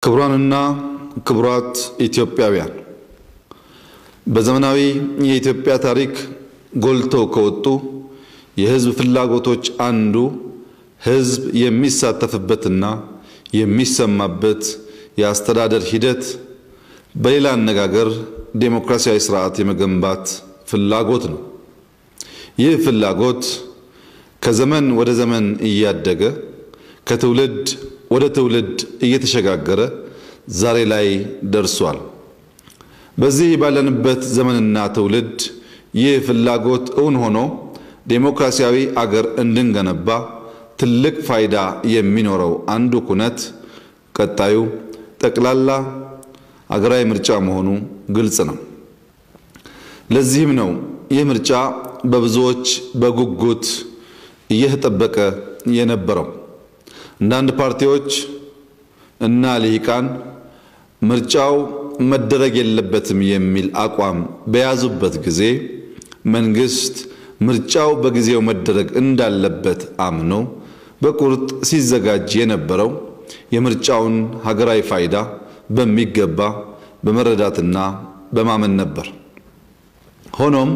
ክቡራንና ክቡራት ኢትዮጵያውያን በዘመናዊ የኢትዮጵያ ታሪክ ጎልተው ከወጡ የሕዝብ ፍላጎቶች አንዱ ሕዝብ የሚሳተፍበትና የሚሰማበት የአስተዳደር ሂደት በሌላ አነጋገር ዴሞክራሲያዊ ስርዓት የመገንባት ፍላጎት ነው። ይህ ፍላጎት ከዘመን ወደ ዘመን እያደገ ከትውልድ ወደ ትውልድ እየተሸጋገረ ዛሬ ላይ ደርሷል። በዚህ ባለንበት ዘመንና ትውልድ ይህ ፍላጎት እውን ሆኖ ዴሞክራሲያዊ አገር እንድንገነባ ትልቅ ፋይዳ የሚኖረው አንዱ ኩነት ቀጣዩ ጠቅላላ አገራዊ ምርጫ መሆኑ ግልጽ ነው። ለዚህም ነው ይህ ምርጫ በብዙዎች በጉጉት እየተጠበቀ የነበረው። አንዳንድ ፓርቲዎች እና ልሂቃን ምርጫው መደረግ የለበትም የሚል አቋም በያዙበት ጊዜ መንግስት ምርጫው በጊዜው መደረግ እንዳለበት አምኖ በቁርጥ ሲዘጋጅ የነበረው የምርጫውን ሀገራዊ ፋይዳ በሚገባ በመረዳትና በማመን ነበር። ሆኖም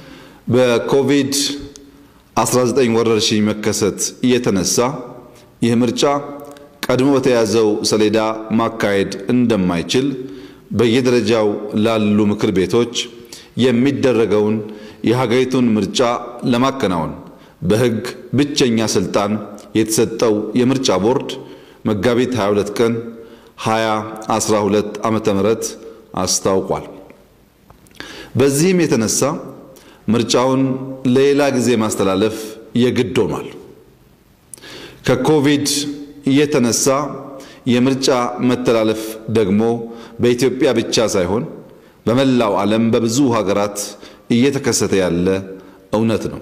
በኮቪድ-19 ወረርሽኝ መከሰት እየተነሳ ይህ ምርጫ ቀድሞ በተያዘው ሰሌዳ ማካሄድ እንደማይችል በየደረጃው ላሉ ምክር ቤቶች የሚደረገውን የሀገሪቱን ምርጫ ለማከናወን በሕግ ብቸኛ ስልጣን የተሰጠው የምርጫ ቦርድ መጋቢት 22 ቀን 2012 ዓመተ ምህረት አስታውቋል። በዚህም የተነሳ ምርጫውን ለሌላ ጊዜ ማስተላለፍ የግድ ሆኗል። ከኮቪድ የተነሳ የምርጫ መተላለፍ ደግሞ በኢትዮጵያ ብቻ ሳይሆን በመላው ዓለም በብዙ ሀገራት እየተከሰተ ያለ እውነት ነው።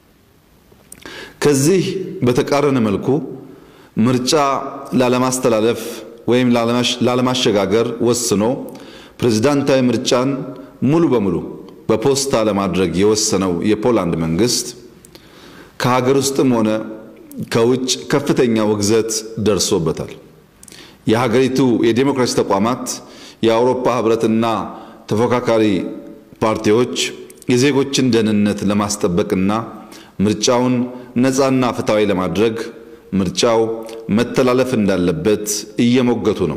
ከዚህ በተቃረነ መልኩ ምርጫ ላለማስተላለፍ ወይም ላለማሸጋገር ወስኖ ፕሬዝዳንታዊ ምርጫን ሙሉ በሙሉ በፖስታ ለማድረግ የወሰነው የፖላንድ መንግስት ከሀገር ውስጥም ሆነ ከውጭ ከፍተኛ ውግዘት ደርሶበታል። የሀገሪቱ የዴሞክራሲ ተቋማት፣ የአውሮፓ ህብረትና ተፎካካሪ ፓርቲዎች የዜጎችን ደህንነት ለማስጠበቅና ምርጫውን ነፃና ፍትሐዊ ለማድረግ ምርጫው መተላለፍ እንዳለበት እየሞገቱ ነው።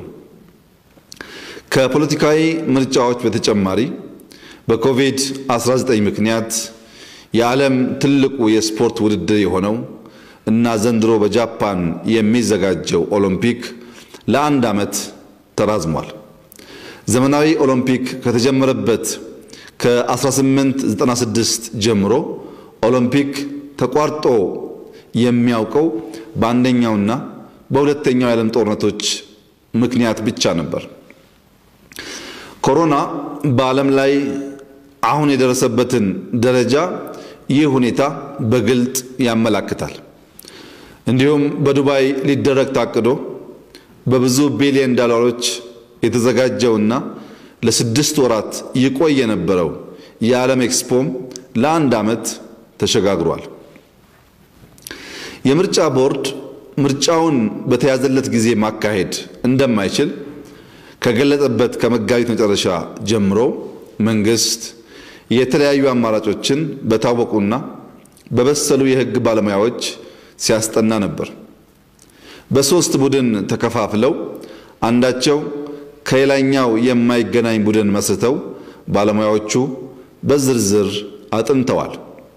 ከፖለቲካዊ ምርጫዎች በተጨማሪ በኮቪድ-19 ምክንያት የዓለም ትልቁ የስፖርት ውድድር የሆነው እና ዘንድሮ በጃፓን የሚዘጋጀው ኦሎምፒክ ለአንድ ዓመት ተራዝሟል። ዘመናዊ ኦሎምፒክ ከተጀመረበት ከ1896 ጀምሮ ኦሎምፒክ ተቋርጦ የሚያውቀው በአንደኛውና በሁለተኛው የዓለም ጦርነቶች ምክንያት ብቻ ነበር። ኮሮና በዓለም ላይ አሁን የደረሰበትን ደረጃ ይህ ሁኔታ በግልጥ ያመላክታል። እንዲሁም በዱባይ ሊደረግ ታቅዶ በብዙ ቢሊዮን ዶላሮች የተዘጋጀውና ለስድስት ወራት ይቆይ የነበረው የዓለም ኤክስፖም ለአንድ ዓመት ተሸጋግሯል። የምርጫ ቦርድ ምርጫውን በተያዘለት ጊዜ ማካሄድ እንደማይችል ከገለጸበት ከመጋቢት መጨረሻ ጀምሮ መንግስት የተለያዩ አማራጮችን በታወቁና በበሰሉ የሕግ ባለሙያዎች ሲያስጠና ነበር። በሶስት ቡድን ተከፋፍለው አንዳቸው ከሌላኛው የማይገናኝ ቡድን መስርተው ባለሙያዎቹ በዝርዝር አጥንተዋል።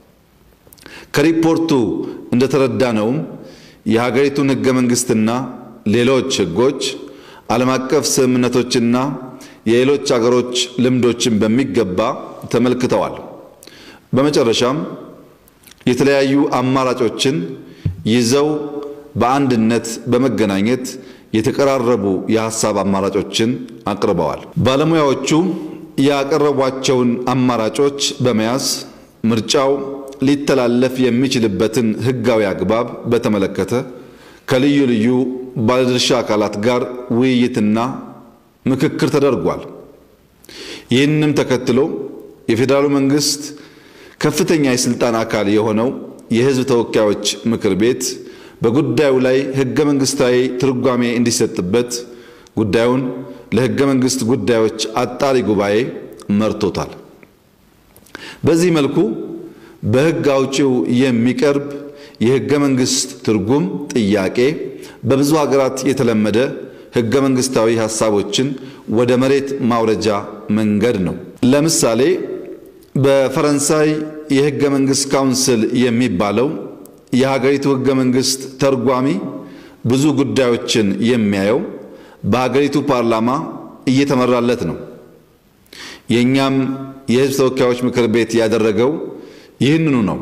ከሪፖርቱ እንደተረዳነውም የሀገሪቱን ሕገ መንግስትና ሌሎች ሕጎች ዓለም አቀፍ ስምምነቶችና የሌሎች አገሮች ልምዶችን በሚገባ ተመልክተዋል። በመጨረሻም የተለያዩ አማራጮችን ይዘው በአንድነት በመገናኘት የተቀራረቡ የሀሳብ አማራጮችን አቅርበዋል። ባለሙያዎቹ ያቀረቧቸውን አማራጮች በመያዝ ምርጫው ሊተላለፍ የሚችልበትን ሕጋዊ አግባብ በተመለከተ ከልዩ ልዩ ባለድርሻ አካላት ጋር ውይይትና ምክክር ተደርጓል። ይህንም ተከትሎ የፌዴራሉ መንግስት ከፍተኛ የስልጣን አካል የሆነው የህዝብ ተወካዮች ምክር ቤት በጉዳዩ ላይ ህገ መንግስታዊ ትርጓሜ እንዲሰጥበት ጉዳዩን ለሕገ መንግሥት ጉዳዮች አጣሪ ጉባኤ መርቶታል። በዚህ መልኩ በሕግ አውጪው የሚቀርብ የሕገ መንግሥት ትርጉም ጥያቄ በብዙ ሀገራት የተለመደ ሕገ መንግሥታዊ ሐሳቦችን ወደ መሬት ማውረጃ መንገድ ነው። ለምሳሌ በፈረንሳይ የሕገ መንግሥት ካውንስል የሚባለው የሀገሪቱ ሕገ መንግሥት ተርጓሚ ብዙ ጉዳዮችን የሚያየው በሀገሪቱ ፓርላማ እየተመራለት ነው። የእኛም የሕዝብ ተወካዮች ምክር ቤት ያደረገው ይህንኑ ነው።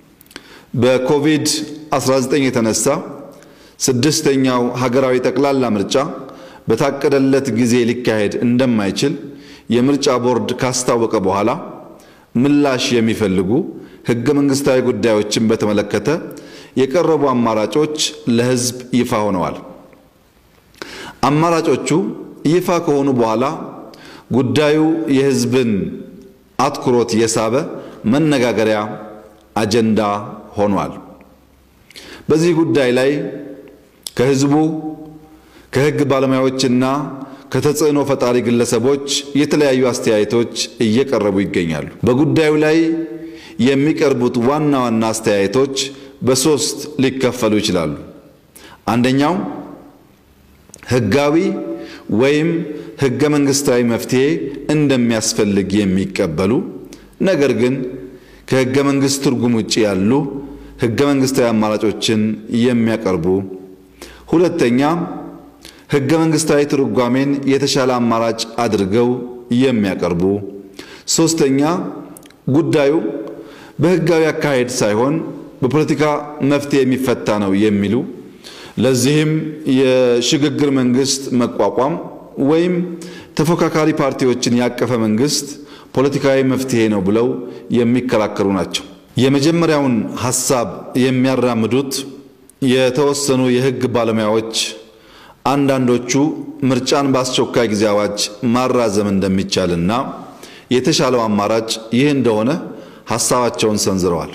በኮቪድ-19 የተነሳ ስድስተኛው ሀገራዊ ጠቅላላ ምርጫ በታቀደለት ጊዜ ሊካሄድ እንደማይችል የምርጫ ቦርድ ካስታወቀ በኋላ ምላሽ የሚፈልጉ ሕገ መንግሥታዊ ጉዳዮችን በተመለከተ የቀረቡ አማራጮች ለሕዝብ ይፋ ሆነዋል። አማራጮቹ ይፋ ከሆኑ በኋላ ጉዳዩ የሕዝብን አትኩሮት የሳበ መነጋገሪያ አጀንዳ ሆኗል። በዚህ ጉዳይ ላይ ከሕዝቡ ከሕግ ባለሙያዎችና ከተጽዕኖ ፈጣሪ ግለሰቦች የተለያዩ አስተያየቶች እየቀረቡ ይገኛሉ። በጉዳዩ ላይ የሚቀርቡት ዋና ዋና አስተያየቶች በሦስት ሊከፈሉ ይችላሉ። አንደኛው ሕጋዊ ወይም ሕገ መንግሥታዊ መፍትሔ እንደሚያስፈልግ የሚቀበሉ ነገር ግን ከሕገ መንግሥት ትርጉም ውጭ ያሉ ሕገ መንግሥታዊ አማራጮችን የሚያቀርቡ፣ ሁለተኛ ሕገ መንግሥታዊ ትርጓሜን የተሻለ አማራጭ አድርገው የሚያቀርቡ፣ ሦስተኛ ጉዳዩ በሕጋዊ አካሄድ ሳይሆን በፖለቲካ መፍትሔ የሚፈታ ነው የሚሉ ለዚህም የሽግግር መንግስት መቋቋም ወይም ተፎካካሪ ፓርቲዎችን ያቀፈ መንግስት ፖለቲካዊ መፍትሔ ነው ብለው የሚከራከሩ ናቸው። የመጀመሪያውን ሐሳብ የሚያራምዱት የተወሰኑ የሕግ ባለሙያዎች አንዳንዶቹ ምርጫን በአስቸኳይ ጊዜ አዋጅ ማራዘም እንደሚቻልና የተሻለው አማራጭ ይህ እንደሆነ ሐሳባቸውን ሰንዝረዋል።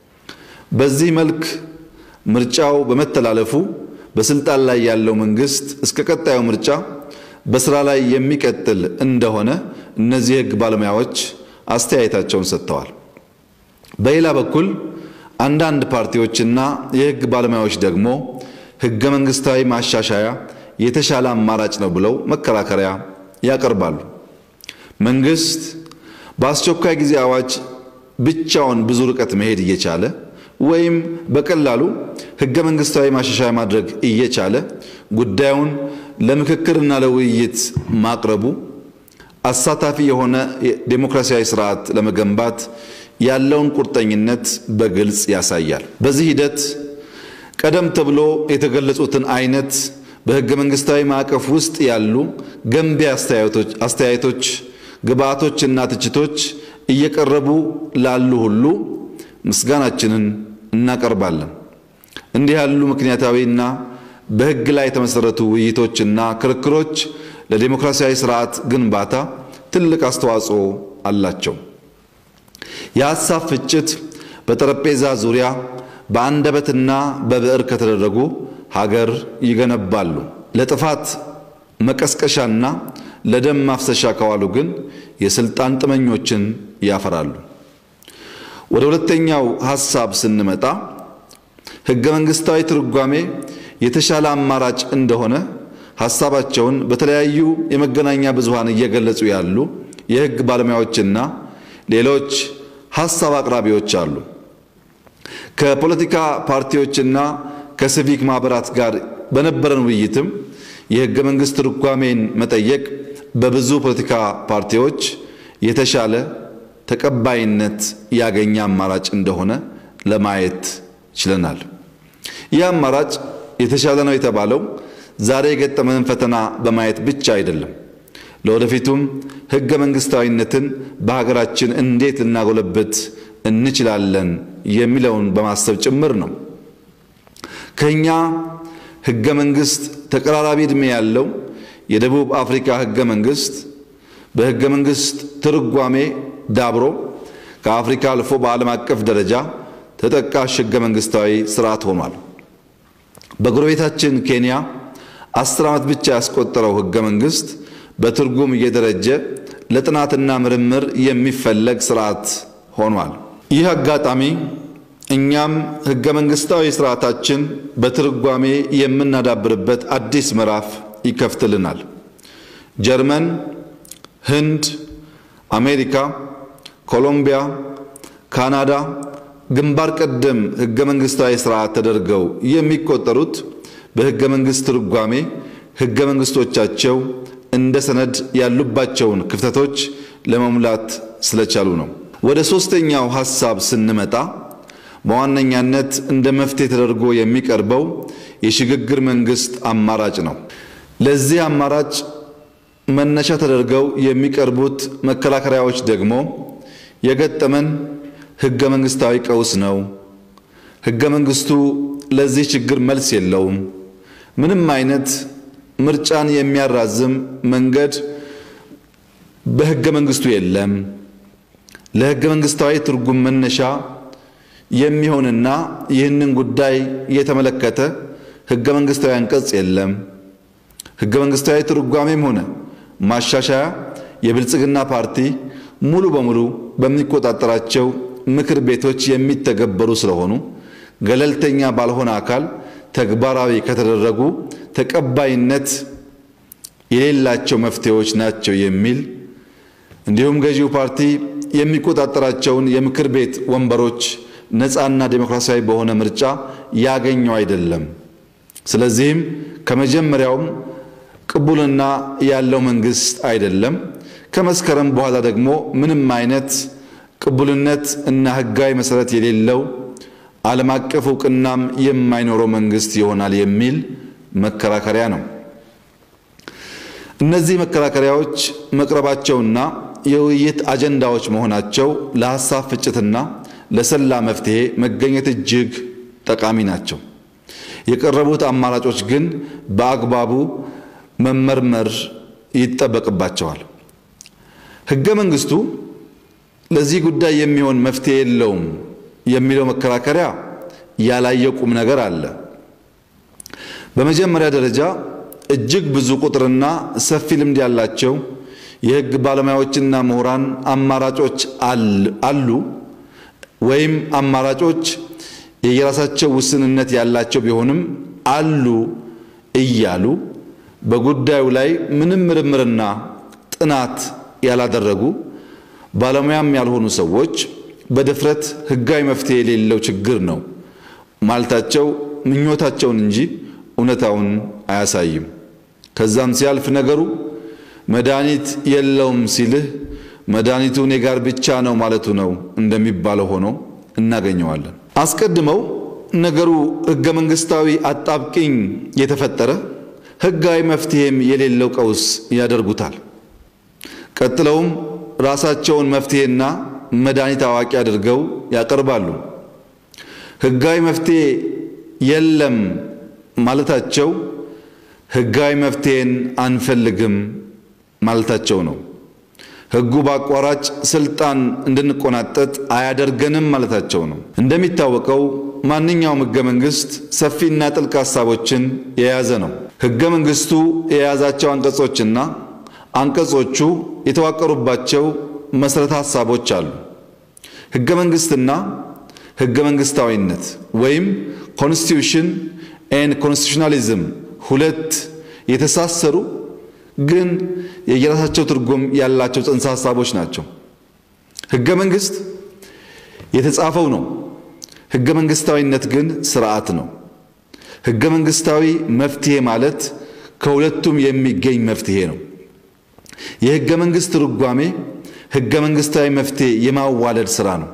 በዚህ መልክ ምርጫው በመተላለፉ በስልጣን ላይ ያለው መንግስት እስከ ቀጣዩ ምርጫ በስራ ላይ የሚቀጥል እንደሆነ እነዚህ የሕግ ባለሙያዎች አስተያየታቸውን ሰጥተዋል። በሌላ በኩል አንዳንድ ፓርቲዎችና የሕግ ባለሙያዎች ደግሞ ሕገ መንግሥታዊ ማሻሻያ የተሻለ አማራጭ ነው ብለው መከራከሪያ ያቀርባሉ። መንግስት በአስቸኳይ ጊዜ አዋጅ ብቻውን ብዙ ርቀት መሄድ እየቻለ ወይም በቀላሉ ሕገ መንግሥታዊ ማሻሻያ ማድረግ እየቻለ ጉዳዩን ለምክክርና ለውይይት ማቅረቡ አሳታፊ የሆነ ዴሞክራሲያዊ ስርዓት ለመገንባት ያለውን ቁርጠኝነት በግልጽ ያሳያል። በዚህ ሂደት ቀደም ተብሎ የተገለጹትን አይነት በሕገ መንግሥታዊ ማዕቀፍ ውስጥ ያሉ ገንቢ አስተያየቶች፣ ግብአቶችና ትችቶች እየቀረቡ ላሉ ሁሉ ምስጋናችንን እናቀርባለን። እንዲህ ያሉ ምክንያታዊና በሕግ ላይ የተመሠረቱ ውይይቶችና ክርክሮች ለዴሞክራሲያዊ ስርዓት ግንባታ ትልቅ አስተዋጽኦ አላቸው። የሐሳብ ፍጭት በጠረጴዛ ዙሪያ በአንደበትና በብዕር ከተደረጉ ሀገር ይገነባሉ። ለጥፋት መቀስቀሻና ለደም ማፍሰሻ ከዋሉ ግን የስልጣን ጥመኞችን ያፈራሉ። ወደ ሁለተኛው ሐሳብ ስንመጣ ሕገ መንግሥታዊ ትርጓሜ የተሻለ አማራጭ እንደሆነ ሐሳባቸውን በተለያዩ የመገናኛ ብዙሃን እየገለጹ ያሉ የሕግ ባለሙያዎችና ሌሎች ሐሳብ አቅራቢዎች አሉ። ከፖለቲካ ፓርቲዎችና ከሲቪክ ማኅበራት ጋር በነበረን ውይይትም የሕገ መንግሥት ትርጓሜን መጠየቅ በብዙ ፖለቲካ ፓርቲዎች የተሻለ ተቀባይነት ያገኘ አማራጭ እንደሆነ ለማየት ችለናል። ይህ አማራጭ የተሻለ ነው የተባለው ዛሬ የገጠመንን ፈተና በማየት ብቻ አይደለም። ለወደፊቱም ሕገ መንግሥታዊነትን በሀገራችን እንዴት ልናጎለብት እንችላለን የሚለውን በማሰብ ጭምር ነው። ከኛ ሕገ መንግሥት ተቀራራቢ ዕድሜ ያለው የደቡብ አፍሪካ ሕገ መንግሥት በሕገ መንግሥት ትርጓሜ ዳብሮ ከአፍሪካ አልፎ በዓለም አቀፍ ደረጃ ተጠቃሽ ሕገ መንግሥታዊ ስርዓት ሆኗል። በጎረቤታችን ኬንያ አስር ዓመት ብቻ ያስቆጠረው ሕገ መንግሥት በትርጉም እየደረጀ ለጥናትና ምርምር የሚፈለግ ስርዓት ሆኗል። ይህ አጋጣሚ እኛም ሕገ መንግሥታዊ ስርዓታችን በትርጓሜ የምናዳብርበት አዲስ ምዕራፍ ይከፍትልናል። ጀርመን፣ ህንድ፣ አሜሪካ፣ ኮሎምቢያ፣ ካናዳ ግንባር ቀደም ሕገ መንግሥታዊ ስርዓት ተደርገው የሚቆጠሩት በሕገ መንግሥት ትርጓሜ ሕገ መንግሥቶቻቸው እንደ ሰነድ ያሉባቸውን ክፍተቶች ለመሙላት ስለቻሉ ነው። ወደ ሦስተኛው ሐሳብ ስንመጣ በዋነኛነት እንደ መፍትሄ ተደርጎ የሚቀርበው የሽግግር መንግሥት አማራጭ ነው። ለዚህ አማራጭ መነሻ ተደርገው የሚቀርቡት መከራከሪያዎች ደግሞ የገጠመን ሕገ መንግሥታዊ ቀውስ ነው፣ ሕገ መንግሥቱ ለዚህ ችግር መልስ የለውም፣ ምንም አይነት ምርጫን የሚያራዝም መንገድ በሕገ መንግሥቱ የለም፣ ለሕገ መንግሥታዊ ትርጉም መነሻ የሚሆንና ይህንን ጉዳይ የተመለከተ ሕገ መንግሥታዊ አንቀጽ የለም፣ ሕገ መንግሥታዊ ትርጓሜም ሆነ ማሻሻያ የብልጽግና ፓርቲ ሙሉ በሙሉ በሚቆጣጠራቸው ምክር ቤቶች የሚተገበሩ ስለሆኑ ገለልተኛ ባልሆነ አካል ተግባራዊ ከተደረጉ ተቀባይነት የሌላቸው መፍትሄዎች ናቸው የሚል እንዲሁም ገዢው ፓርቲ የሚቆጣጠራቸውን የምክር ቤት ወንበሮች ነፃና ዴሞክራሲያዊ በሆነ ምርጫ ያገኘው አይደለም። ስለዚህም ከመጀመሪያውም ቅቡልና ያለው መንግስት አይደለም። ከመስከረም በኋላ ደግሞ ምንም አይነት ቅቡልነት እና ሕጋዊ መሰረት የሌለው ዓለም አቀፍ እውቅናም የማይኖረው መንግስት ይሆናል የሚል መከራከሪያ ነው። እነዚህ መከራከሪያዎች መቅረባቸውና የውይይት አጀንዳዎች መሆናቸው ለሐሳብ ፍጭትና ለሰላ መፍትሄ መገኘት እጅግ ጠቃሚ ናቸው። የቀረቡት አማራጮች ግን በአግባቡ መመርመር ይጠበቅባቸዋል። ሕገ መንግስቱ ለዚህ ጉዳይ የሚሆን መፍትሄ የለውም የሚለው መከራከሪያ ያላየ ቁም ነገር አለ። በመጀመሪያ ደረጃ እጅግ ብዙ ቁጥርና ሰፊ ልምድ ያላቸው የሕግ ባለሙያዎችና ምሁራን አማራጮች አሉ ወይም አማራጮች የየራሳቸው ውስንነት ያላቸው ቢሆንም አሉ እያሉ በጉዳዩ ላይ ምንም ምርምርና ጥናት ያላደረጉ ባለሙያም ያልሆኑ ሰዎች በድፍረት ሕጋዊ መፍትሄ የሌለው ችግር ነው ማለታቸው ምኞታቸውን እንጂ እውነታውን አያሳይም። ከዛም ሲያልፍ ነገሩ መድኃኒት የለውም ሲልህ መድኃኒቱ እኔ ጋር ብቻ ነው ማለቱ ነው እንደሚባለው ሆኖ እናገኘዋለን። አስቀድመው ነገሩ ሕገ መንግሥታዊ አጣብቂኝ የተፈጠረ ሕጋዊ መፍትሄም የሌለው ቀውስ ያደርጉታል። ቀጥለውም ራሳቸውን መፍትሄና መድኃኒት አዋቂ አድርገው ያቀርባሉ። ሕጋዊ መፍትሄ የለም ማለታቸው ሕጋዊ መፍትሄን አንፈልግም ማለታቸው ነው። ሕጉ በአቋራጭ ስልጣን እንድንቆናጠጥ አያደርገንም ማለታቸው ነው። እንደሚታወቀው ማንኛውም ሕገ መንግሥት ሰፊና ጥልቅ ሀሳቦችን የያዘ ነው። ሕገ መንግሥቱ የያዛቸው አንቀጾችና አንቀጾቹ የተዋቀሩባቸው መሠረተ ሀሳቦች አሉ። ሕገ መንግሥትና ሕገ መንግሥታዊነት ወይም ኮንስቲቱሽን ኤንድ ኮንስቲቱሽናሊዝም ሁለት የተሳሰሩ ግን የየራሳቸው ትርጉም ያላቸው ጽንሰ ሀሳቦች ናቸው። ሕገ መንግሥት የተጻፈው ነው። ሕገ መንግሥታዊነት ግን ስርዓት ነው። ሕገ መንግሥታዊ መፍትሄ ማለት ከሁለቱም የሚገኝ መፍትሄ ነው። የሕገ መንግሥት ትርጓሜ ሕገ መንግሥታዊ መፍትሄ የማዋለድ ሥራ ነው።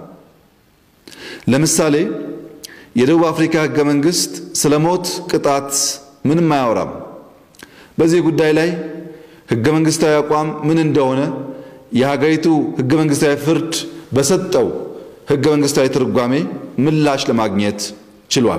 ለምሳሌ የደቡብ አፍሪካ ሕገ መንግሥት ስለ ሞት ቅጣት ምንም አያወራም። በዚህ ጉዳይ ላይ ሕገ መንግሥታዊ አቋም ምን እንደሆነ የሀገሪቱ ሕገ መንግሥታዊ ፍርድ በሰጠው ሕገ መንግሥታዊ ትርጓሜ ምላሽ ለማግኘት ችሏል።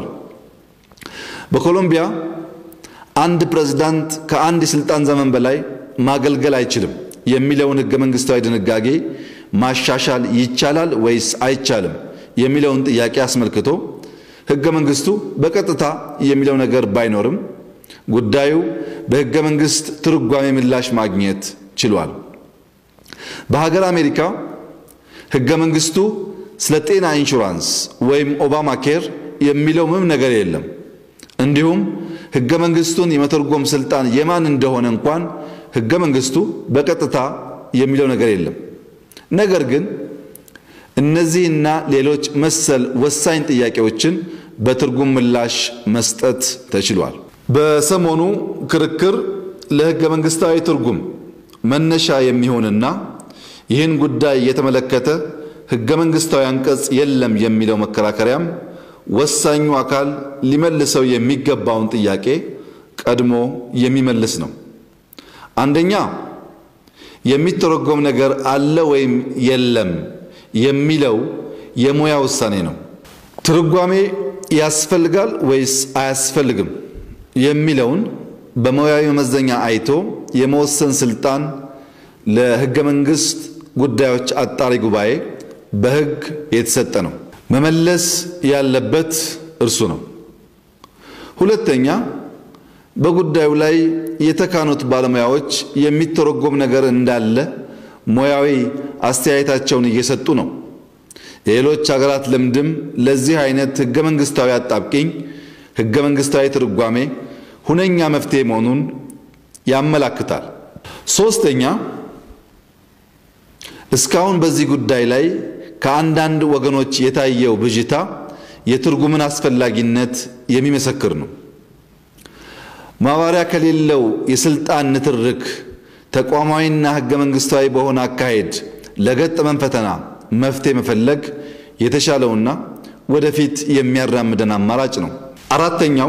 በኮሎምቢያ አንድ ፕሬዝዳንት ከአንድ የሥልጣን ዘመን በላይ ማገልገል አይችልም የሚለውን ሕገ መንግሥታዊ ድንጋጌ ማሻሻል ይቻላል ወይስ አይቻልም የሚለውን ጥያቄ አስመልክቶ ሕገ መንግሥቱ በቀጥታ የሚለው ነገር ባይኖርም ጉዳዩ በሕገ መንግሥት ትርጓሜ ምላሽ ማግኘት ችሏል። በሀገር አሜሪካ ሕገ መንግሥቱ ስለ ጤና ኢንሹራንስ ወይም ኦባማ ኬር የሚለው ምንም ነገር የለም። እንዲሁም ሕገ መንግሥቱን የመተርጎም ስልጣን የማን እንደሆነ እንኳን ሕገ መንግሥቱ በቀጥታ የሚለው ነገር የለም። ነገር ግን እነዚህና ሌሎች መሰል ወሳኝ ጥያቄዎችን በትርጉም ምላሽ መስጠት ተችሏል። በሰሞኑ ክርክር ለሕገ መንግሥታዊ ትርጉም መነሻ የሚሆንና ይህን ጉዳይ የተመለከተ ሕገ መንግሥታዊ አንቀጽ የለም የሚለው መከራከሪያም ወሳኙ አካል ሊመልሰው የሚገባውን ጥያቄ ቀድሞ የሚመልስ ነው። አንደኛ የሚተረጎም ነገር አለ ወይም የለም የሚለው የሙያ ውሳኔ ነው። ትርጓሜ ያስፈልጋል ወይስ አያስፈልግም የሚለውን በሙያዊ መመዘኛ አይቶ የመወሰን ስልጣን ለሕገ መንግሥት ጉዳዮች አጣሪ ጉባኤ በሕግ የተሰጠ ነው። መመለስ ያለበት እርሱ ነው። ሁለተኛ በጉዳዩ ላይ የተካኑት ባለሙያዎች የሚተረጎም ነገር እንዳለ ሙያዊ አስተያየታቸውን እየሰጡ ነው። የሌሎች ሀገራት ልምድም ለዚህ አይነት ሕገ መንግሥታዊ አጣብቂኝ ሕገ መንግሥታዊ ትርጓሜ ሁነኛ መፍትሔ መሆኑን ያመላክታል። ሦስተኛ እስካሁን በዚህ ጉዳይ ላይ ከአንዳንድ ወገኖች የታየው ብዥታ የትርጉምን አስፈላጊነት የሚመሰክር ነው። ማባሪያ ከሌለው የስልጣን ንትርክ ተቋማዊና ሕገ መንግሥታዊ በሆነ አካሄድ ለገጠመን ፈተና መፍትሔ መፈለግ የተሻለውና ወደፊት የሚያራምደን አማራጭ ነው። አራተኛው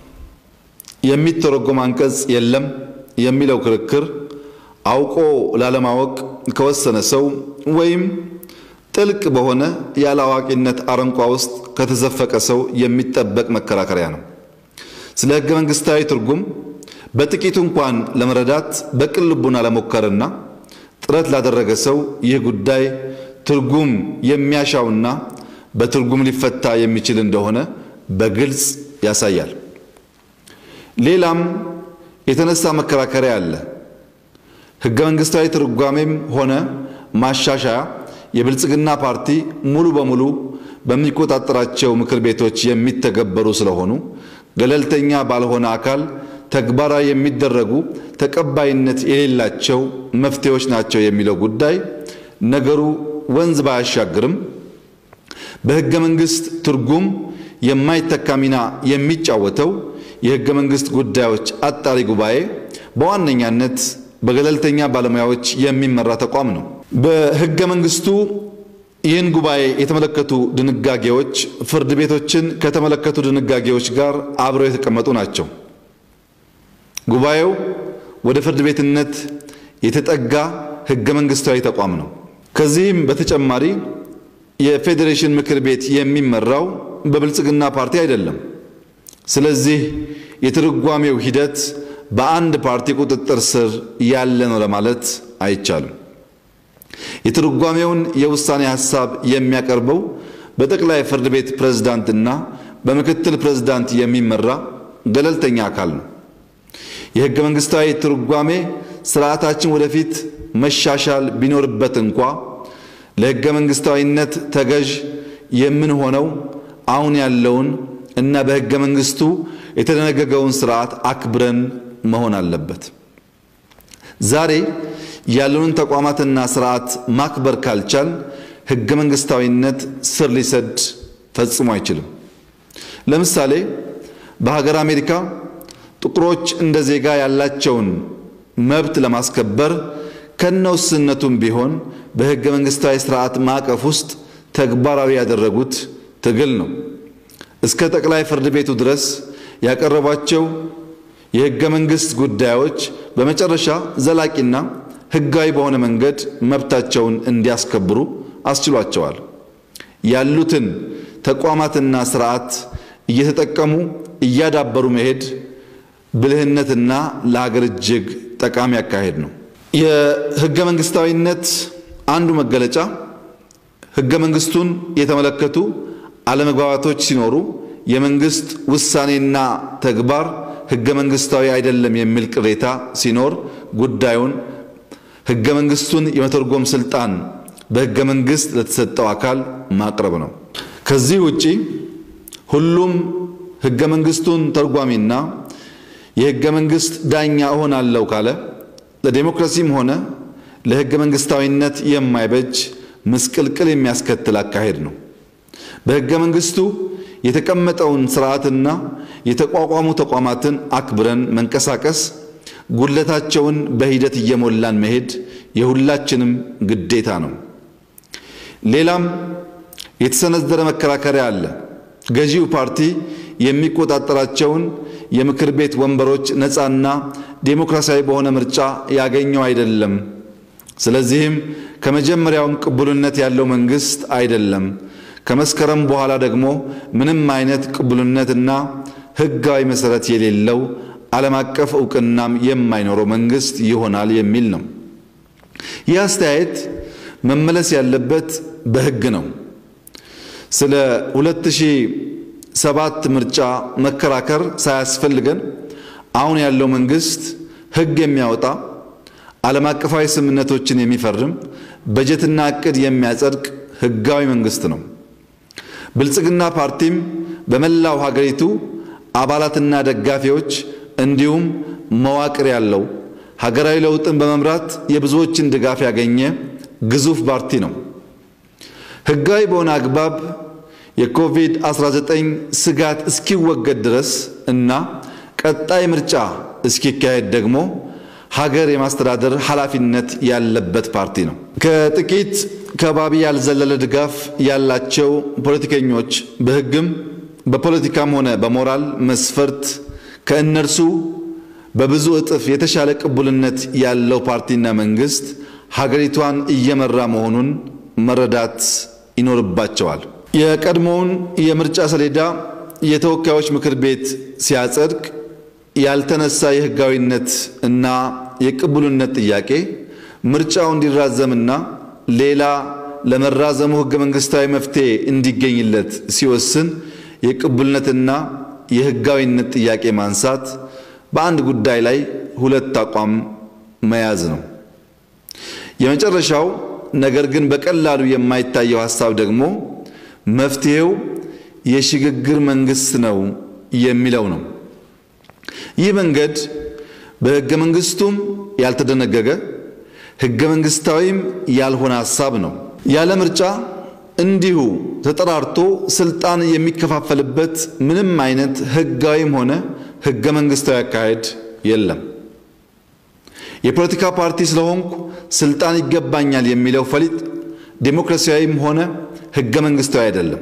የሚተረጎም አንቀጽ የለም የሚለው ክርክር አውቆ ላለማወቅ ከወሰነ ሰው ወይም ጥልቅ በሆነ ያለአዋቂነት አረንቋ ውስጥ ከተዘፈቀ ሰው የሚጠበቅ መከራከሪያ ነው። ስለ ሕገ መንግሥታዊ ትርጉም በጥቂቱ እንኳን ለመረዳት በቅን ልቡና ለሞከርና ጥረት ላደረገ ሰው ይህ ጉዳይ ትርጉም የሚያሻውና በትርጉም ሊፈታ የሚችል እንደሆነ በግልጽ ያሳያል። ሌላም የተነሳ መከራከሪያ አለ። ሕገ መንግሥታዊ ትርጓሜም ሆነ ማሻሻያ የብልጽግና ፓርቲ ሙሉ በሙሉ በሚቆጣጠራቸው ምክር ቤቶች የሚተገበሩ ስለሆኑ ገለልተኛ ባልሆነ አካል ተግባራዊ የሚደረጉ ተቀባይነት የሌላቸው መፍትሄዎች ናቸው የሚለው ጉዳይ ነገሩ ወንዝ ባያሻግርም በሕገ መንግሥት ትርጉም የማይተካ ሚና የሚጫወተው የሕገ መንግሥት ጉዳዮች አጣሪ ጉባኤ በዋነኛነት በገለልተኛ ባለሙያዎች የሚመራ ተቋም ነው። በሕገ መንግሥቱ ይህን ጉባኤ የተመለከቱ ድንጋጌዎች ፍርድ ቤቶችን ከተመለከቱ ድንጋጌዎች ጋር አብረው የተቀመጡ ናቸው። ጉባኤው ወደ ፍርድ ቤትነት የተጠጋ ሕገ መንግሥታዊ ተቋም ነው። ከዚህም በተጨማሪ የፌዴሬሽን ምክር ቤት የሚመራው በብልጽግና ፓርቲ አይደለም። ስለዚህ የትርጓሜው ሂደት በአንድ ፓርቲ ቁጥጥር ስር ያለ ነው ለማለት አይቻልም። የትርጓሜውን የውሳኔ ሐሳብ የሚያቀርበው በጠቅላይ ፍርድ ቤት ፕሬዝዳንትና በምክትል ፕሬዝዳንት የሚመራ ገለልተኛ አካል ነው። የሕገ መንግሥታዊ ትርጓሜ ስርዓታችን ወደፊት መሻሻል ቢኖርበት እንኳ ለሕገ መንግሥታዊነት ተገዥ የምንሆነው አሁን ያለውን እና በሕገ መንግሥቱ የተደነገገውን ስርዓት አክብረን መሆን አለበት። ዛሬ ያሉንን ተቋማትና ስርዓት ማክበር ካልቻል ሕገ መንግሥታዊነት ስር ሊሰድ ፈጽሞ አይችልም። ለምሳሌ በሀገር አሜሪካ ጥቁሮች እንደ ዜጋ ያላቸውን መብት ለማስከበር ከነውስነቱም ቢሆን በሕገ መንግሥታዊ ስርዓት ማዕቀፍ ውስጥ ተግባራዊ ያደረጉት ትግል ነው። እስከ ጠቅላይ ፍርድ ቤቱ ድረስ ያቀረቧቸው የሕገ መንግሥት ጉዳዮች በመጨረሻ ዘላቂና ሕጋዊ በሆነ መንገድ መብታቸውን እንዲያስከብሩ አስችሏቸዋል። ያሉትን ተቋማትና ስርዓት እየተጠቀሙ እያዳበሩ መሄድ ብልህነትና ለሀገር እጅግ ጠቃሚ አካሄድ ነው። የሕገ መንግሥታዊነት አንዱ መገለጫ ሕገ መንግሥቱን የተመለከቱ አለመግባባቶች ሲኖሩ የመንግስት ውሳኔና ተግባር ሕገ መንግሥታዊ አይደለም የሚል ቅሬታ ሲኖር ጉዳዩን ሕገ መንግሥቱን የመተርጎም ስልጣን በሕገ መንግሥት ለተሰጠው አካል ማቅረብ ነው። ከዚህ ውጪ ሁሉም ሕገ መንግሥቱን ተርጓሚና የሕገ መንግሥት ዳኛ እሆናለሁ ካለ ለዴሞክራሲም ሆነ ለሕገ መንግሥታዊነት የማይበጅ ምስቅልቅል የሚያስከትል አካሄድ ነው። በሕገ መንግሥቱ የተቀመጠውን ስርዓትና የተቋቋሙ ተቋማትን አክብረን መንቀሳቀስ፣ ጉድለታቸውን በሂደት እየሞላን መሄድ የሁላችንም ግዴታ ነው። ሌላም የተሰነዘረ መከራከሪያ አለ። ገዢው ፓርቲ የሚቆጣጠራቸውን የምክር ቤት ወንበሮች ነፃና ዴሞክራሲያዊ በሆነ ምርጫ ያገኘው አይደለም። ስለዚህም ከመጀመሪያውም ቅቡልነት ያለው መንግስት አይደለም። ከመስከረም በኋላ ደግሞ ምንም አይነት ቅቡልነትና ሕጋዊ መሰረት የሌለው ዓለም አቀፍ እውቅናም የማይኖረው መንግስት ይሆናል የሚል ነው። ይህ አስተያየት መመለስ ያለበት በሕግ ነው። ስለ 2007 ምርጫ መከራከር ሳያስፈልገን አሁን ያለው መንግስት ሕግ የሚያወጣ ዓለም አቀፋዊ ስምምነቶችን የሚፈርም በጀትና ዕቅድ የሚያጸድቅ ሕጋዊ መንግስት ነው። ብልጽግና ፓርቲም በመላው ሀገሪቱ አባላትና ደጋፊዎች እንዲሁም መዋቅር ያለው ሀገራዊ ለውጥን በመምራት የብዙዎችን ድጋፍ ያገኘ ግዙፍ ፓርቲ ነው። ሕጋዊ በሆነ አግባብ የኮቪድ-19 ስጋት እስኪወገድ ድረስ እና ቀጣይ ምርጫ እስኪካሄድ ደግሞ ሀገር የማስተዳደር ኃላፊነት ያለበት ፓርቲ ነው። ከጥቂት ከባቢ ያልዘለለ ድጋፍ ያላቸው ፖለቲከኞች በሕግም በፖለቲካም ሆነ በሞራል መስፈርት ከእነርሱ በብዙ እጥፍ የተሻለ ቅቡልነት ያለው ፓርቲና መንግስት ሀገሪቷን እየመራ መሆኑን መረዳት ይኖርባቸዋል። የቀድሞውን የምርጫ ሰሌዳ የተወካዮች ምክር ቤት ሲያጸድቅ ያልተነሳ የህጋዊነት እና የቅቡልነት ጥያቄ ምርጫው እንዲራዘምና ሌላ ለመራዘሙ ህገ መንግስታዊ መፍትሄ እንዲገኝለት ሲወስን የቅቡልነትና የህጋዊነት ጥያቄ ማንሳት በአንድ ጉዳይ ላይ ሁለት አቋም መያዝ ነው። የመጨረሻው ነገር ግን በቀላሉ የማይታየው ሀሳብ ደግሞ መፍትሄው የሽግግር መንግስት ነው የሚለው ነው። ይህ መንገድ በህገ መንግስቱም ያልተደነገገ ህገ መንግስታዊም ያልሆነ ሀሳብ ነው። ያለ ምርጫ እንዲሁ ተጠራርቶ ስልጣን የሚከፋፈልበት ምንም አይነት ህጋዊም ሆነ ህገ መንግስታዊ አካሄድ የለም። የፖለቲካ ፓርቲ ስለሆንኩ ስልጣን ይገባኛል የሚለው ፈሊጥ ዴሞክራሲያዊም ሆነ ህገ መንግስታዊ አይደለም።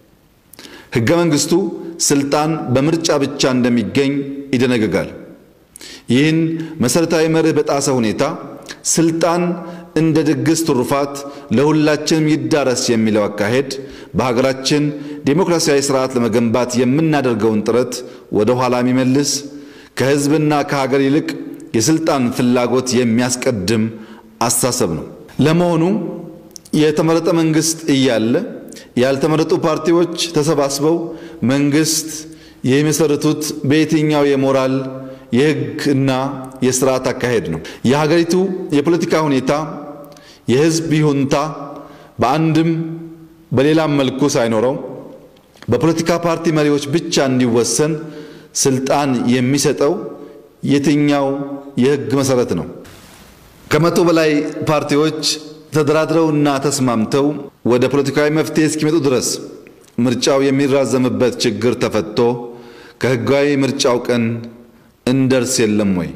ህገ መንግስቱ ስልጣን በምርጫ ብቻ እንደሚገኝ ይደነግጋል። ይህን መሰረታዊ መርህ በጣሰ ሁኔታ ስልጣን እንደ ድግስ ትሩፋት ለሁላችንም ይዳረስ የሚለው አካሄድ በሀገራችን ዴሞክራሲያዊ ስርዓት ለመገንባት የምናደርገውን ጥረት ወደ ኋላ የሚመልስ ከህዝብና ከሀገር ይልቅ የስልጣን ፍላጎት የሚያስቀድም አስተሳሰብ ነው። ለመሆኑ የተመረጠ መንግስት እያለ ያልተመረጡ ፓርቲዎች ተሰባስበው መንግስት የሚመሰርቱት በየትኛው የሞራል የህግ እና የስርዓት አካሄድ ነው? የሀገሪቱ የፖለቲካ ሁኔታ የህዝብ ይሁንታ በአንድም በሌላም መልኩ ሳይኖረው በፖለቲካ ፓርቲ መሪዎች ብቻ እንዲወሰን ስልጣን የሚሰጠው የትኛው የህግ መሰረት ነው? ከመቶ በላይ ፓርቲዎች ተደራድረውና ተስማምተው ወደ ፖለቲካዊ መፍትሄ እስኪመጡ ድረስ ምርጫው የሚራዘምበት ችግር ተፈቶ ከህጋዊ ምርጫው ቀን እንደርስ የለም ወይ?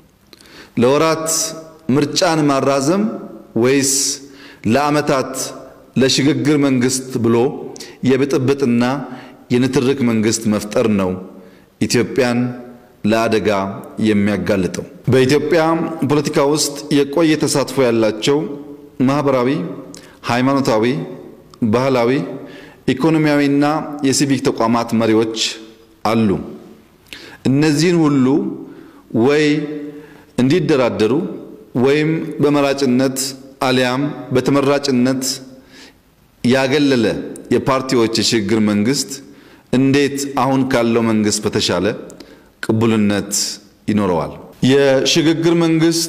ለወራት ምርጫን ማራዘም ወይስ ለዓመታት ለሽግግር መንግስት ብሎ የብጥብጥና የንትርክ መንግስት መፍጠር ነው ኢትዮጵያን ለአደጋ የሚያጋልጠው? በኢትዮጵያ ፖለቲካ ውስጥ የቆየ ተሳትፎ ያላቸው ማህበራዊ፣ ሃይማኖታዊ፣ ባህላዊ፣ ኢኮኖሚያዊና የሲቪክ ተቋማት መሪዎች አሉ። እነዚህን ሁሉ ወይ እንዲደራደሩ ወይም በመራጭነት አሊያም በተመራጭነት ያገለለ የፓርቲዎች የሽግግር መንግስት እንዴት አሁን ካለው መንግስት በተሻለ ቅቡልነት ይኖረዋል። የሽግግር መንግስት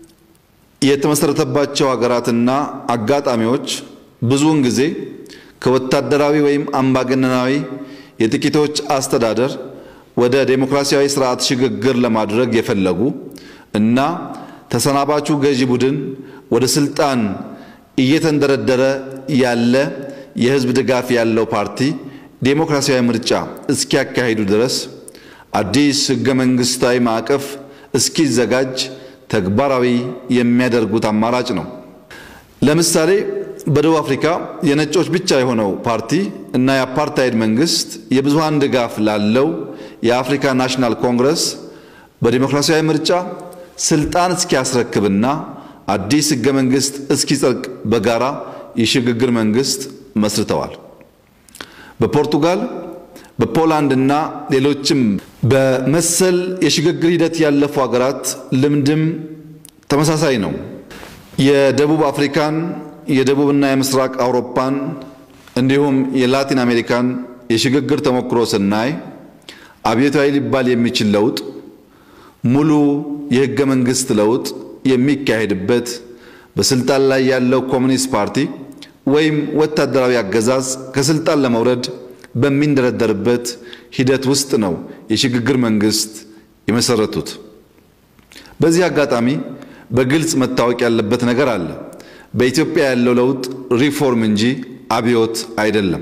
የተመሰረተባቸው ሀገራትና አጋጣሚዎች ብዙውን ጊዜ ከወታደራዊ ወይም አምባገነናዊ የጥቂቶች አስተዳደር ወደ ዴሞክራሲያዊ ስርዓት ሽግግር ለማድረግ የፈለጉ እና ተሰናባቹ ገዢ ቡድን ወደ ስልጣን እየተንደረደረ ያለ የህዝብ ድጋፍ ያለው ፓርቲ ዴሞክራሲያዊ ምርጫ እስኪያካሂዱ ድረስ አዲስ ህገ መንግስታዊ ማዕቀፍ እስኪዘጋጅ ተግባራዊ የሚያደርጉት አማራጭ ነው። ለምሳሌ በደቡብ አፍሪካ የነጮች ብቻ የሆነው ፓርቲ እና የአፓርታይድ መንግስት የብዙሃን ድጋፍ ላለው የአፍሪካ ናሽናል ኮንግረስ በዲሞክራሲያዊ ምርጫ ስልጣን እስኪያስረክብና አዲስ ህገ መንግስት እስኪጸድቅ በጋራ የሽግግር መንግስት መስርተዋል። በፖርቱጋል በፖላንድ እና ሌሎችም በመሰል የሽግግር ሂደት ያለፉ ሀገራት ልምድም ተመሳሳይ ነው። የደቡብ አፍሪካን የደቡብና የምስራቅ አውሮፓን እንዲሁም የላቲን አሜሪካን የሽግግር ተሞክሮ ስናይ አብዮታዊ ሊባል የሚችል ለውጥ ሙሉ የህገ መንግስት ለውጥ የሚካሄድበት በስልጣን ላይ ያለው ኮሚኒስት ፓርቲ ወይም ወታደራዊ አገዛዝ ከስልጣን ለመውረድ በሚንደረደርበት ሂደት ውስጥ ነው የሽግግር መንግስት የመሰረቱት። በዚህ አጋጣሚ በግልጽ መታወቅ ያለበት ነገር አለ። በኢትዮጵያ ያለው ለውጥ ሪፎርም እንጂ አብዮት አይደለም።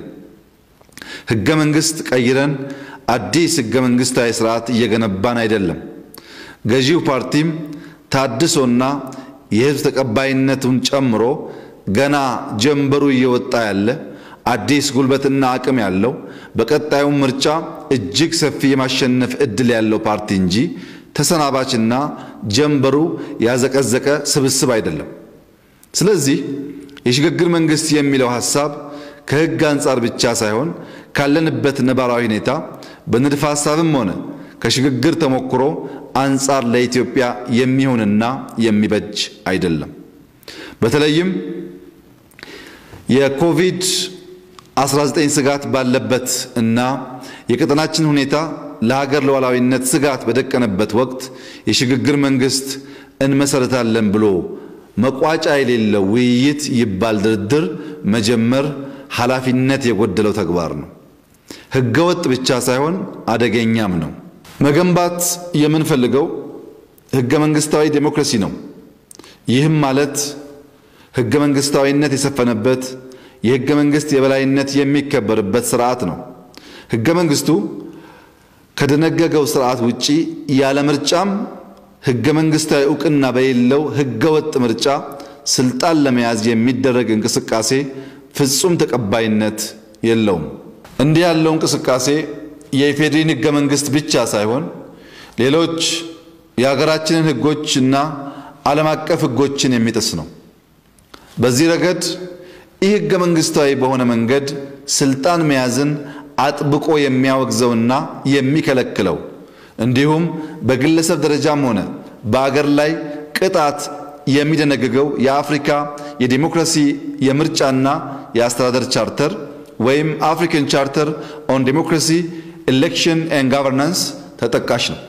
ህገ መንግስት ቀይረን አዲስ ህገ መንግስታዊ ስርዓት እየገነባን አይደለም። ገዢው ፓርቲም ታድሶና የህዝብ ተቀባይነቱን ጨምሮ ገና ጀንበሩ እየወጣ ያለ አዲስ ጉልበትና አቅም ያለው በቀጣዩ ምርጫ እጅግ ሰፊ የማሸነፍ እድል ያለው ፓርቲ እንጂ ተሰናባችና ጀንበሩ ያዘቀዘቀ ስብስብ አይደለም። ስለዚህ የሽግግር መንግስት የሚለው ሐሳብ ከህግ አንጻር ብቻ ሳይሆን ካለንበት ነባራዊ ሁኔታ በንድፈ ሐሳብም ሆነ ከሽግግር ተሞክሮ አንጻር ለኢትዮጵያ የሚሆንና የሚበጅ አይደለም። በተለይም የኮቪድ 19 ስጋት ባለበት እና የቀጠናችን ሁኔታ ለሀገር ሉዓላዊነት ስጋት በደቀነበት ወቅት የሽግግር መንግስት እንመሰረታለን ብሎ መቋጫ የሌለው ውይይት ይባል ድርድር መጀመር ኃላፊነት የጎደለው ተግባር ነው። ህገወጥ ብቻ ሳይሆን አደገኛም ነው። መገንባት የምንፈልገው ህገ መንግስታዊ ዴሞክራሲ ነው። ይህም ማለት ህገ መንግስታዊነት የሰፈነበት የህገ መንግስት የበላይነት የሚከበርበት ስርዓት ነው። ህገ መንግስቱ ከደነገገው ስርዓት ውጪ ያለ ምርጫም ህገ መንግስታዊ እውቅና በሌለው ህገ ወጥ ምርጫ ስልጣን ለመያዝ የሚደረግ እንቅስቃሴ ፍጹም ተቀባይነት የለውም። እንዲህ ያለው እንቅስቃሴ የኢፌዴሪን ህገ መንግስት ብቻ ሳይሆን ሌሎች የሀገራችንን ህጎች እና ዓለም አቀፍ ህጎችን የሚጥስ ነው። በዚህ ረገድ ይህ ህገ መንግስታዊ በሆነ መንገድ ስልጣን መያዝን አጥብቆ የሚያወግዘውና የሚከለክለው እንዲሁም በግለሰብ ደረጃም ሆነ በአገር ላይ ቅጣት የሚደነግገው የአፍሪካ የዲሞክራሲ የምርጫና የአስተዳደር ቻርተር ወይም አፍሪካን ቻርተር ኦን ዲሞክራሲ ኤሌክሽን ኤንድ ጋቨርናንስ ተጠቃሽ ነው።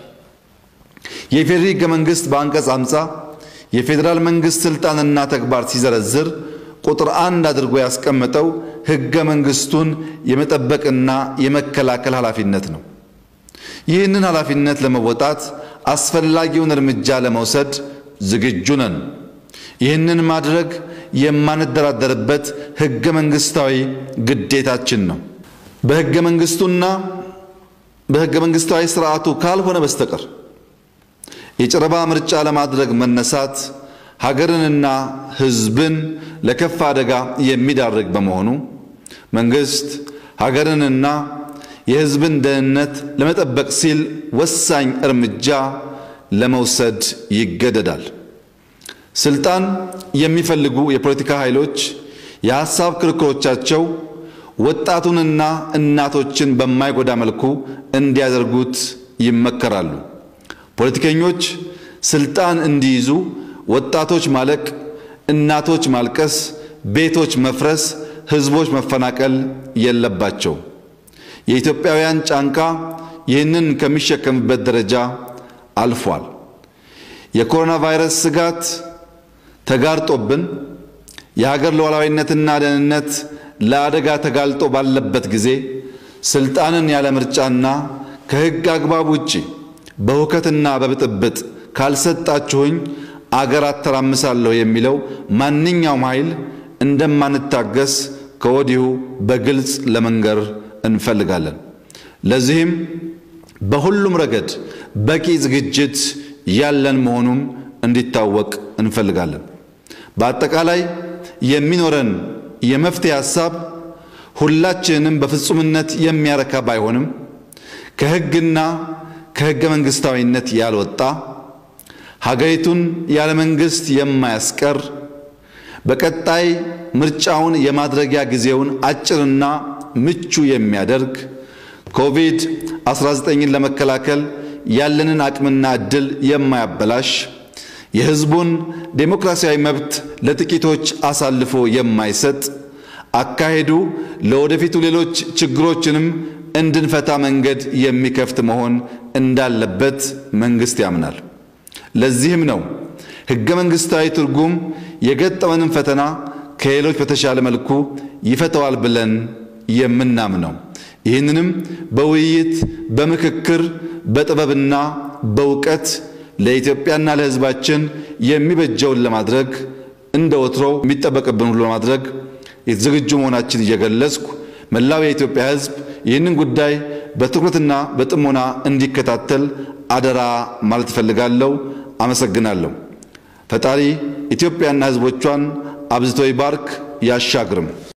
የኢፌዴሪ ህገ መንግስት በአንቀጽ አምሳ የፌዴራል መንግስት ስልጣንና ተግባር ሲዘረዝር ቁጥር አንድ አድርጎ ያስቀመጠው ህገ መንግስቱን የመጠበቅና የመከላከል ኃላፊነት ነው። ይህንን ኃላፊነት ለመወጣት አስፈላጊውን እርምጃ ለመውሰድ ዝግጁ ነን። ይህንን ማድረግ የማንደራደርበት ህገ መንግስታዊ ግዴታችን ነው። በህገ መንግስቱና በህገ መንግስታዊ ስርዓቱ ካልሆነ በስተቀር የጨረባ ምርጫ ለማድረግ መነሳት ሀገርንና ህዝብን ለከፋ አደጋ የሚዳርግ በመሆኑ መንግስት ሀገርንና የህዝብን ደህንነት ለመጠበቅ ሲል ወሳኝ እርምጃ ለመውሰድ ይገደዳል። ስልጣን የሚፈልጉ የፖለቲካ ኃይሎች የሐሳብ ክርክሮቻቸው ወጣቱንና እናቶችን በማይጎዳ መልኩ እንዲያደርጉት ይመከራሉ። ፖለቲከኞች ስልጣን እንዲይዙ ወጣቶች ማለቅ፣ እናቶች ማልቀስ፣ ቤቶች መፍረስ፣ ህዝቦች መፈናቀል የለባቸው። የኢትዮጵያውያን ጫንቃ ይህንን ከሚሸከምበት ደረጃ አልፏል። የኮሮና ቫይረስ ስጋት ተጋርጦብን የሀገር ሉዓላዊነትና ደህንነት ለአደጋ ተጋልጦ ባለበት ጊዜ ስልጣንን ያለ ምርጫና ከሕግ አግባብ ውጪ በሁከትና በብጥብጥ ካልሰጣችሁኝ አገር አተራምሳለሁ የሚለው ማንኛውም ኃይል እንደማንታገስ ከወዲሁ በግልጽ ለመንገር እንፈልጋለን። ለዚህም በሁሉም ረገድ በቂ ዝግጅት ያለን መሆኑም እንዲታወቅ እንፈልጋለን። በአጠቃላይ የሚኖረን የመፍትሄ ሐሳብ ሁላችንንም በፍጹምነት የሚያረካ ባይሆንም ከሕግና ከሕገ መንግሥታዊነት ያልወጣ ሀገሪቱን ያለ መንግሥት የማያስቀር በቀጣይ ምርጫውን የማድረጊያ ጊዜውን አጭርና ምቹ የሚያደርግ ኮቪድ-19ን ለመከላከል ያለንን አቅምና ዕድል የማያበላሽ የሕዝቡን ዴሞክራሲያዊ መብት ለጥቂቶች አሳልፎ የማይሰጥ አካሄዱ ለወደፊቱ ሌሎች ችግሮችንም እንድንፈታ መንገድ የሚከፍት መሆን እንዳለበት መንግሥት ያምናል። ለዚህም ነው ሕገ መንግሥታዊ ትርጉም የገጠመንን ፈተና ከሌሎች በተሻለ መልኩ ይፈተዋል ብለን የምናምነው። ይህንንም በውይይት በምክክር በጥበብና በእውቀት ለኢትዮጵያና ለሕዝባችን የሚበጀውን ለማድረግ እንደ ወትሮው የሚጠበቅብን ሁሉ ለማድረግ ዝግጁ መሆናችን እየገለጽኩ መላው የኢትዮጵያ ሕዝብ ይህንን ጉዳይ በትኩረትና በጥሞና እንዲከታተል አደራ ማለት እፈልጋለሁ። አመሰግናለሁ። ፈጣሪ ኢትዮጵያና ሕዝቦቿን አብዝቶ ይባርክ ያሻግርም።